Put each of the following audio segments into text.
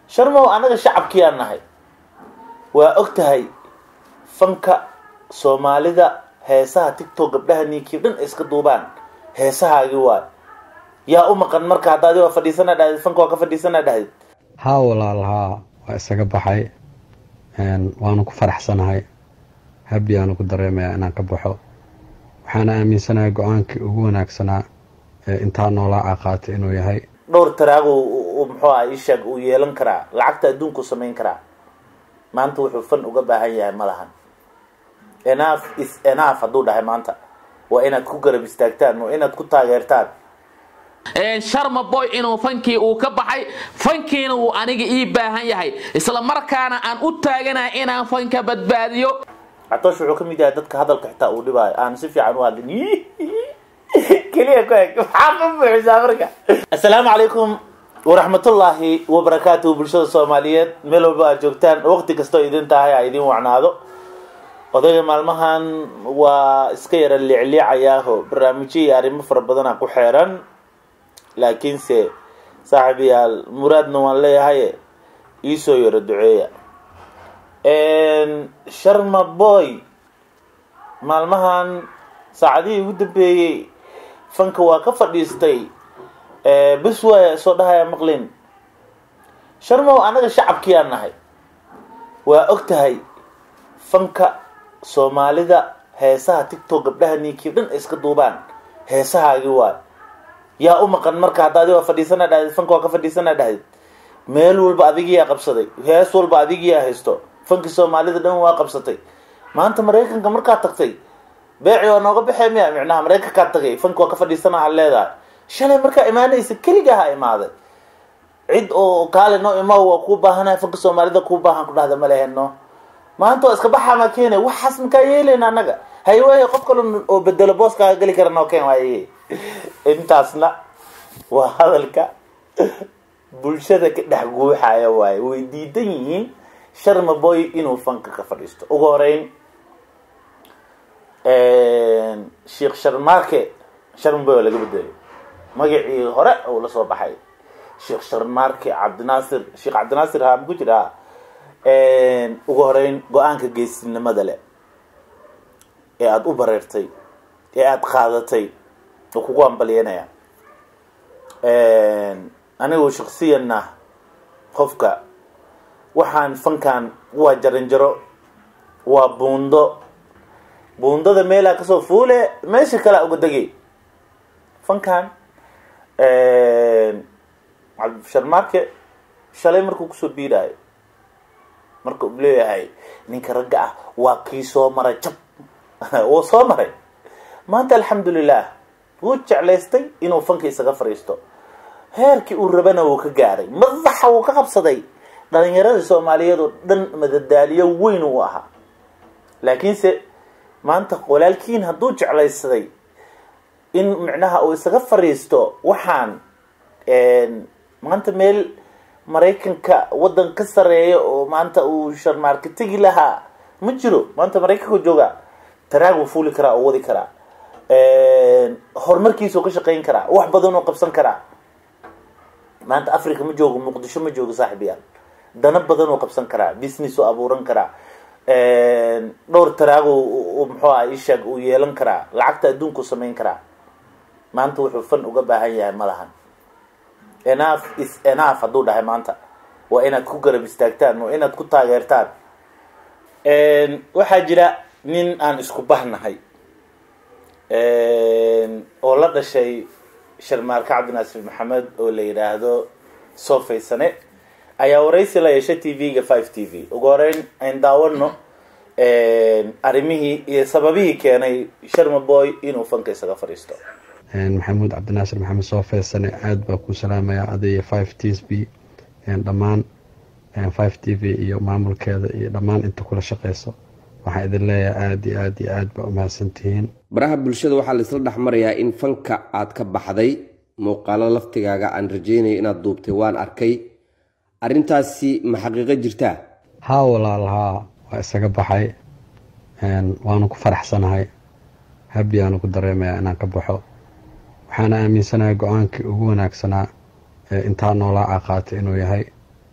sharmow annaga shacabkiiyaan nahay waa og tahay fanka soomaalida heesaha tictok gabdhaha ninkii dhan ay iska duubaan heesahaagii waay yaa u maqan marka hadda adi waa fadhiisana dhahdid fanka waa ka fadhiisana dhahdid haa walaal haa waa isaga baxay waanu ku faraxsanahay habbiyaanu ku dareemayaa inaan ka baxo waxaana aaminsanahay go-aankii ugu wanaagsanaa ee intaa noolaa a qaatay inuu yahay dhowr taraagu muxuu ah ishaag uu yeelan karaa lacagta adduunku samayn karaa maanta wuxuu fan uga baahan yahay ma lahan enough is enough hadduu dhahay maanta waa inaad ku garab istaagtaan waa inaad ku taageertaan sharma boy inuu fankii uu ka baxay fankiina uu aniga ii baahan yahay isla markaana aan u taaganahay inaan fanka badbaadiyo catoosh wuxuu ka mid yahay dadka hadalka xitaa uu dhibaayo aan si fiican u hadlin keliya ku eg maxaa ka buuxisaa marka assalaamu calaykum waraxmatullaahi wabarakaatuhu bulshada soomaaliyeed meel walba aad joogtaan waqti kastoo idin tahay a idin wacnaado odayga maalmahan waa iska yara liicliicayaaho barnaamijyo iyo arrimo fara badana ku xeeran laakiinse saaxiibayaal muraadna waan leeyahay iisoo yaro duceeya sharma boy maalmahan saacadihii ugu dambeeyey fanka waa ka fadhiistay bis waaya soo dhahaya maqlin sharmow annaga shacabkiiyaan nahay waa og tahay fanka soomaalida heesaha tictok gabdhaha ninkii dhan ay iska duubaan heesahaagii waay yaa u maqan marka hadda adi waa fadhiisana dhahdid fanka waa ka fadhiisana dhahdid meel walba adigiyaa qabsaday hees walba adigiyaa haysto fanki soomaalida dhan waa qabsatay maanta maraykanka markaad tagtay beeci waa nooga baxee miya micnaha maraykankaad tagay fanki waa ka fadhiisana aad leedahay shalay markaa imaanaysa keligaha imaaday cid oo kaale noo imaa waa kuu baahanaya fanka soomaalida kuu baahan ku dhahda ma leheno maanta waa iska baxaa maa keena waxaas makaa yeeleyna annaga haywaaye qof kale oo bedelo booskaaga geli kara noo keen waaye intaasna waa hadalka bulshada ka dhex guuxaya waaye way diidan yihiin sharma boy inuu fanka ka fadhiisto ugu horeyn sheekh sharmaarke sharma boy waa laga bedelay magacii hore uu la soo baxay sheekh sharmaarke cabdinaasir sheekh cabdinaasir haa maku jira ugu horeyn go-aanka geesinimada leh ee aada u bareertay ee aada qaadatay oo kugu ambalyanaya anigu shaksiyanna qofka waxaan fankan waa jaranjaro waa buundo buundada meelaa kasoo fuule meesha kalea uga degay fankan cabdisharmaarke shalay markuu kusoo biidaayo marka uu leeyahay ninka ragga ah waa kii soo maray jab wuu soo maray maanta alxamdulilah wuu jeclaystay inuu fanka isaga fadhiisto heerkii uu rabana wuu ka gaaray madaxa wuu ka qabsaday dhalinyaradii soomaaliyeed oo dhan madadaaliyo weyn uu ahaa laakiinse maanta walaalkiin hadduu jeclaysaday in micnaha uu isaga fadhiisto waxaan maanta meel maraykanka waddan ka sareeya oo maanta uu sharmaarka tegi lahaa ma jiro maanta maraykanka jooga taraag wuu fuuli karaa oo wadi karaa horumarkiisuu ka shaqeyn karaa wax badan oo qabsan karaa maanta africa ma joogo muqdisho ma joogo saaxiibayaal dana badan oo qabsan karaa business oo abuuran karaa dhowr taraagu muxuu ah ishaag uu yeelan karaa lacagta adduunku samayn karaa maanta wuxuu fan uga baahan yahay ma lahan enough is enough hadduu dhahay maanta waa inaad ku garab istaagtaan waa inaad ku taageertaan waxaa jira nin aan isku bahnahay oo la dhashay sharmaarka cabdinaasir maxamed oo la yidhaahdo soofaysane ayaa waraysi la yeeshay t v-ga five t v ugu horeyn ayn daawano arrimihii iyo sababihii keenay sharma boy inuu fanka isaga fadhiisto maxamuud cabdinaasir maxamed soofeysane aada baa ku salaamaya adiyo five t s b dhammaan five t v iyo maamulkeeda iyo dhammaan inta kula shaqeyso waxaan idin leeyahay aada iyo aada iyo aad baa umahadsantihiin baraha bulshada waxaa laisla dhex marayaa in fanka aad ka baxday muuqaalo laftigaaga aan rajeynaya inaad duubtay waan arkay arrintaasi ma xaqiiqo jirtaa haa walaal haa waa isaga baxay waanu ku faraxsanahay habbiyaanu ku dareemayaa inaan ka baxo waxaana aaminsanahay go-aankii ugu wanaagsanaa ee intaa noolaa a qaatay inuu yahay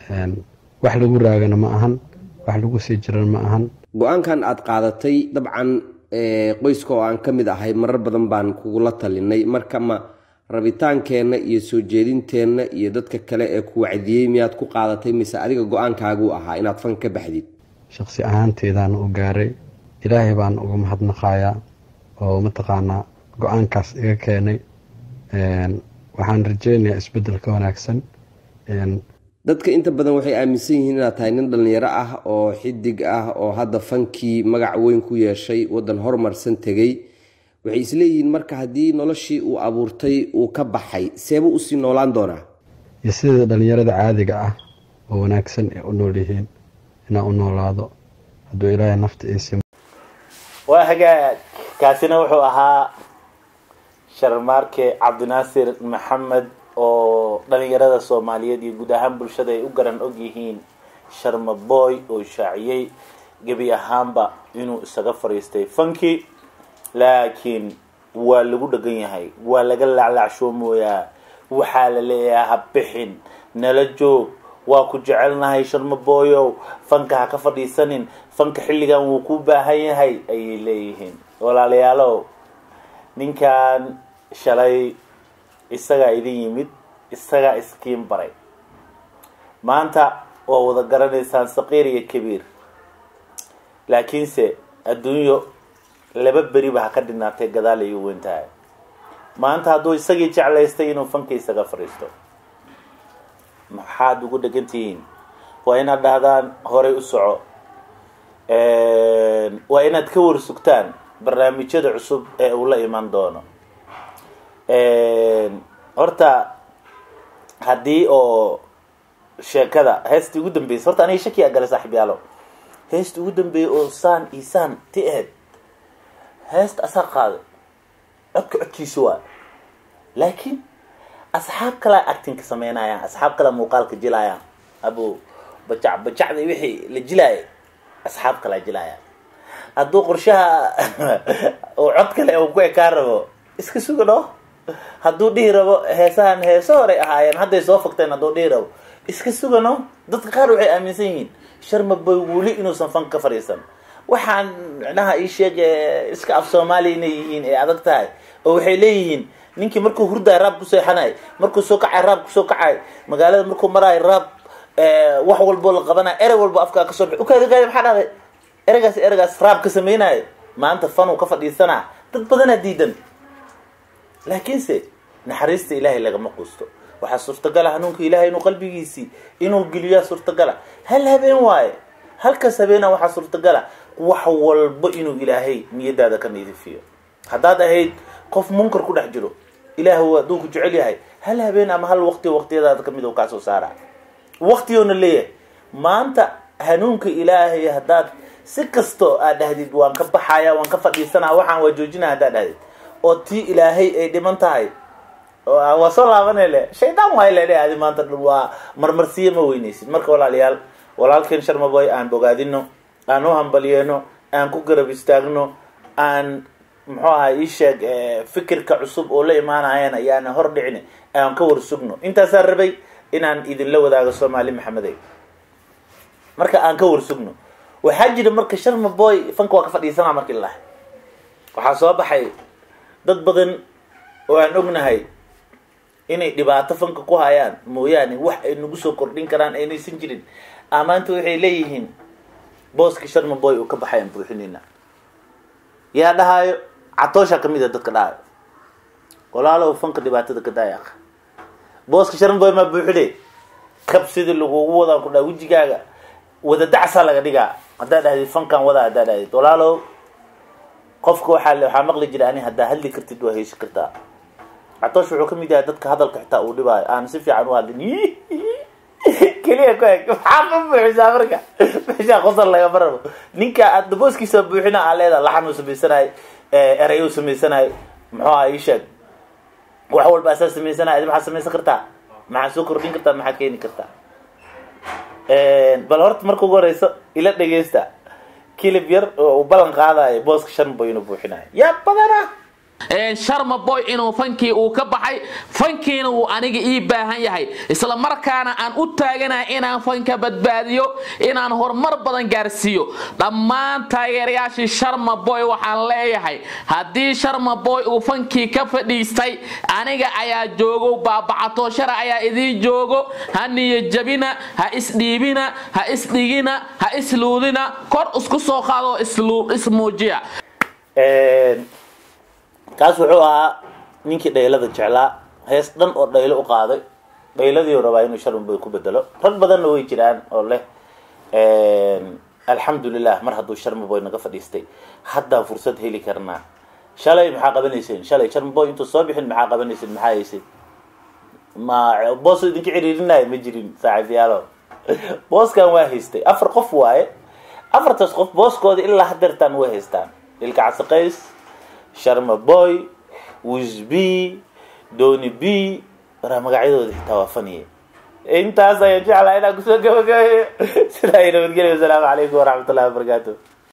wax lagu raagana ma ahan wax lagu sii jirana ma ahan go-aankan aad qaadatay dabcan qoyska oo aan ka mid ahay marar badan baan kugula talinay marka ma rabitaankeenna iyo soo jeedinteenna iyo dadka kale ee ku wacdiyey miyaad ku qaadatay mise adiga go-aankaaguu ahaa inaad fan ka baxdid shaqsi ahaanteedaan u gaaray ilaahay baan uga mahadnaqayaa oo mataqaanaa go-aankaas iga keenay waxaan rajeynayaa isbeddel ka wanaagsan dadka inta badan waxay aaminsan yihiin inaad tahay nin dhallinyaro ah oo xidig ah oo hadda fankii magac weyn ku yeeshay waddan horumarsan tegey waxay isleeyihiin marka haddii noloshii uu abuurtay uu ka baxay seebuu usii noolaan doonaa iyo sida dhallinyarada caadiga ah oo wanaagsan ee u nool yihiin inaan u noolaado hadduu ilaahay nafta iisi waa hagaag kaasina wuxuu ahaa sharmaarke cabdinaasir maxamed oo dhalinyarada soomaaliyeed iyo guud ahaan bulshada ay u garan og yihiin sharma boy oo shaaciyey gebi ahaanba inuu isaga fadhiistay fanki laakiin waa lagu dhegan yahay waa laga laclacshoomoyaa waxaa la leeyahay ha bixin nala joog waa ku jecelnahay sharma boyow fanka ha ka fadhiisanin fanka xilligan wuu ku baahan yahay ayay leeyihiin walaalayaalow ninkan shalay isagaa idin yimid isagaa iskiin baray maanta waa wada garanaysaan saqiir iyo kabiir laakiinse adduunyo laba beriba ha ka dhinaatay gadaal ay u weyn tahay maanta hadduu isagii jeclaystay inuu fanka isaga fadhiisto maxaad ugu dhegan tihiin waa inaad dhahdaan horay u soco waa inaad ka warsugtaan barnaamijyada cusub ee uu la iman doono horta haddii oo sheekada heestii ugu dambeysay horta aniga shaki a galay saaxib yaalo heesta ugu dambeeyay oo saan iyo saan ti aheyd heesta asaa qaaday codka codkiisa waa laakiin asxaab kalea actingka sameynayaan asxaab kalea muuqaalka jilaayaan abo bajac bajacda wixii la jilaayay asxaab kalea jilaayaan hadduu qorshaha oo cod kale uu ku ekaan rabo iska suga no hadduu dhihi rabo heesahan heeso horay ahaayeen hadday soo fogteen hadduu dhihi rabo iska sugano dadka qaar waxay aaminsan yihiin sharma boy wuli inuusan fan ka fadhiisan waxaan micnaha ii sheeg iska af soomaaliya inay yihiin ee adag tahay oo waxay leeyihiin ninkii markuu hurdaay raab ku seexanay markuu soo kacay raab kusoo kacay magaalada markuu maraayo raab wax walboo la qabanay erey walbo afkaa kasoo bix ukaadi kaadi maxaa dhahday ereygaas ereygaas raab ka sameynaayo maanta fanuu ka fadhiisanaa dad badanaa diidan laakiinse naxariista ilaahay lagama quusto waxaa suurtagala hanuunka ilaahay inuu qalbigiisii inuu geliyaa suurtagala hal habeen waaye halkaas habeena waxaa suurtagala wax walbo inuu ilaahay niyadaada ka nidifiyo haddaad ahayd qof munkar ku dhex jiro ilaahu hadduu ku jecel yahay hal habeen ama hal waqti waqtiyadaada kamid u kaasoo saara waqtigoona leeyahay maanta hanuunka ilaahay haddaad si kasto aad dhahdid waan ka baxaya waan ka fadhiisanaa waxaan waa joojinaa haddaad dhahdid oo tii ilaahay ay dhiman tahay waa soo laabanay le shaydaan waay le adi maanta waa marmarsiye ma weyneysid marka walaalayaal walaalkeen sharmaboy aan bogaadino aan u hambalyeeno aan ku garab istaagno aan muxuu aha ii sheeg fikirka cusub oo la imaanayan ayaana hor dhicin aan ka warsugno intaasaan rabay inaan idinla wadaago soomaali maxamedey marka aan ka warsugno waxaa jira marka sharma boy fanka waa ka fadhiisanaa marki lahay waxaa soo baxay dad badan oo aan ognahay inay dhibaato fanka ku hayaan mooyaane wax ay nagu soo kordhin karaan aynaysan jirin amaanta waxay leeyihiin booski sharma boy uu ka baxay aan buuxinayna yaa dhahaayo catoosha kamid a dadka dhahaayo walaalow fanka dhibaatada ka daaya aq booska sharma boy maa buuxine kab sidii lagugu wadaan ku dhaha wejigaaga wada dacsaa laga dhigaa haddaad dhahdid fankan wadaa haddaad dhahdid walaalow qofka waxaa waxaa maqli jira ani haddaa hadli kartid waa heysi kartaa catoosh wuxuu kamid yahay dadka hadalka xitaa uu dhibaayo aan si fiican u hadlin keliya ku eg maxaa ka buuxisaa marka meeshaa qosol lagama rabo ninka aad booskiisa buuxina aa leedaha laxan uu samaysanayo erey uu samaysanayo muxuu aha ii sheeg wax walba asaa samaysanayo adi maxaad samaysan kartaa maxaad soo kordhin kartaa maxaad keeni kartaa bal horta marka ugu horeyso ila dhegeysta kilib yar oo uu ballan qaadayo booska shan boy inuu buuxinayo yaa badana sharma boy inuu fankii uu ka baxay fankiina uu aniga ii baahan yahay isla markaana aan u taaganahay inaan fanka badbaadiyo inaan horumar badan gaarsiiyo dhammaan taageerayaashii sharma boy waxaan leeyahay haddii sharma boy uu fankii ka fadhiistay aniga ayaa joogo baabacato shara ayaa idiin joogo ha niyajabina ha isdhiibina ha isdhigina ha isluudina kor isku soo qaado ismuujiya kaas wuxuu ahaa ninkii dhaylada jeclaa hees dhan oo dhaylo u qaaday dhayladii rabaa inuu sharmaboy ku bedelo rag badanna way jiraan oo leh alxamdulilah mar hadduu sharmaboy naga fadhiistay haddaan fursad heli karnaa shalay maxaa qabanayseen shalay sharmaboy intuu soo bixin maxaa qabanayseen maxaa hayseen ma boos idinka ciriirinaya ma jirin saaxiibyaalo booskan waa haystay afar qof waaye afartaas qof booskooda ilaa hadeertaan way haystaan ilka casaqays sharma boy wisb doni b waraa magacyadooda xitaa waa faniye intaas ayaan jeclaa inaan kusoo gabagabeeyo sidaa ay nabadgelyo wasalaamu calaykum waraxmat ullahi wabarakaatu